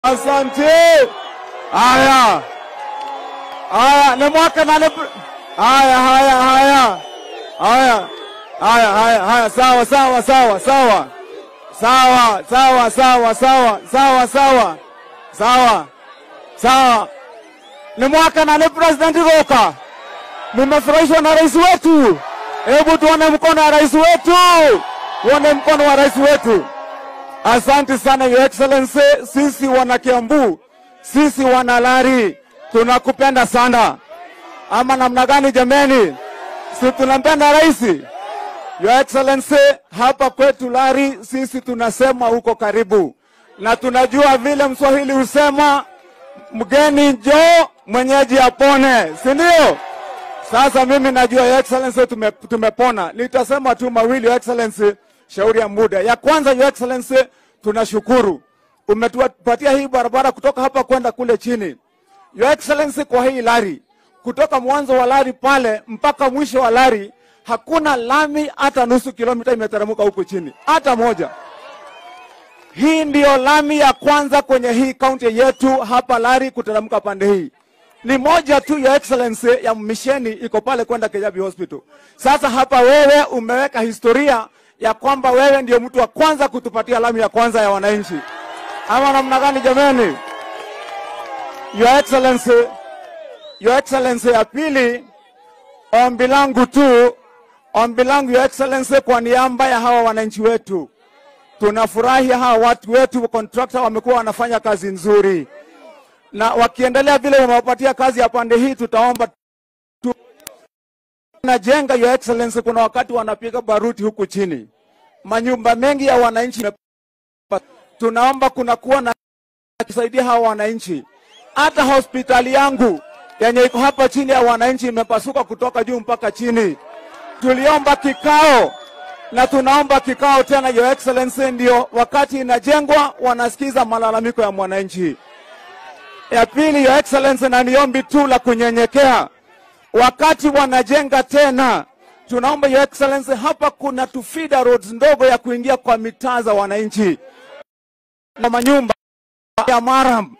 Asante. Haya, haya, ni mwaka na ni... Haya, haya, haya, haya, haya, haya, haya, sawa, sawa, sawa, sawa, sawa, sawa, sawa, sawa, sawa, sawa, sawa, sawa. Ni mwaka na ni President Roka. Mumefurahishwa na rais wetu? Hebu tuone mkono wa rais wetu, tuone mkono wa rais wetu. Asante sana Your Excellency, sisi wana Kiambu, sisi wana Lari tunakupenda sana. Ama namna gani jameni? Si tunampenda rais? Your Excellency, hapa kwetu Lari sisi tunasema huko karibu, na tunajua vile Mswahili husema mgeni njoo mwenyeji apone, si ndio? Sasa mimi najua Your Excellency tume, tumepona. Nitasema tu mawili Your Excellency, shauri ya muda. Ya kwanza Your Excellency, tunashukuru umetupatia hii barabara kutoka hapa kwenda kule chini. Your Excellency, kwa hii lari kutoka mwanzo wa lari pale mpaka mwisho wa lari hakuna lami hata nusu kilomita imeteremka huku chini hata moja. Hii ndiyo lami ya kwanza kwenye hii kaunti yetu hapa Lari kuteremka pande hii ni moja tu ya excellency ya misheni iko pale kwenda Kejabi Hospital. Sasa hapa wewe umeweka historia ya kwamba wewe ndio mtu wa kwanza kutupatia lami ya kwanza ya wananchi, ama namna gani jameni? Your excellency, your excellency, ya pili, ombi langu tu, ombi langu your excellency, kwa niaba ya hawa wananchi wetu, tunafurahi hawa watu wetu contractor wamekuwa wanafanya kazi nzuri na wakiendelea vile wamewapatia kazi ya pande hii, tutaomba tu najenga your excellency. Kuna wakati wanapiga baruti huku chini, manyumba mengi ya wananchi, tunaomba kunakuwa na kusaidia hawa wananchi. Hata hospitali yangu yenye iko hapa chini ya wananchi imepasuka kutoka juu mpaka chini. Tuliomba kikao na tunaomba kikao tena, your excellency, ndio wakati inajengwa wanasikiza malalamiko ya mwananchi. Ya pili, your excellency, na niombi tu la kunyenyekea, wakati wanajenga tena, tunaomba your excellency, hapa kuna tu feeder roads ndogo ya kuingia kwa mitaa za wananchi na manyumba ya maram.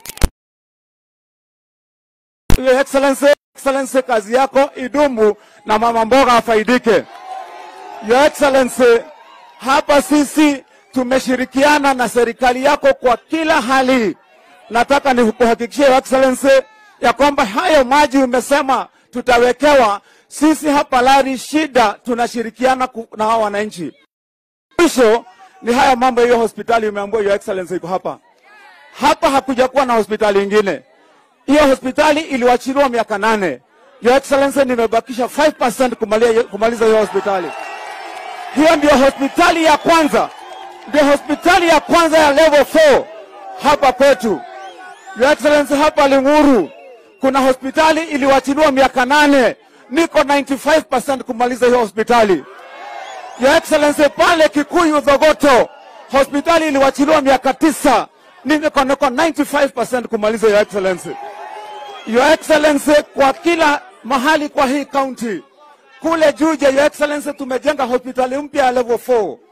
Your excellency, excellency, kazi yako idumu na mama mboga afaidike. Your excellency, hapa sisi tumeshirikiana na serikali yako kwa kila hali nataka nikuhakikishie Your Excellency ya kwamba hayo maji umesema tutawekewa, sisi hapa Lari shida tunashirikiana ku- na hawa wananchi. Mwisho ni haya mambo, hiyo hospitali umeambiwa Your Excellency iko hapa hapa, hakuja kuwa na hospitali ingine. Hiyo hospitali iliwachiliwa miaka nane. Your Excellency, nimebakisha 5% kumalia- kumaliza hiyo hospitali. Hiyo ndio hospitali ya kwanza, ndio hospitali ya kwanza ya level 4 hapa kwetu. Your Excellency, hapa Ling'uru kuna hospitali iliwachiliwa miaka nane, niko 95% kumaliza hiyo hospitali. Your Excellency, pale Kikuyu Dhogoto hospitali iliwachiliwa miaka tisa, niko niko 95% kumaliza Your Excellency. Your Excellency, kwa kila mahali kwa hii county kule Juja, Your Excellency, tumejenga hospitali mpya ya level 4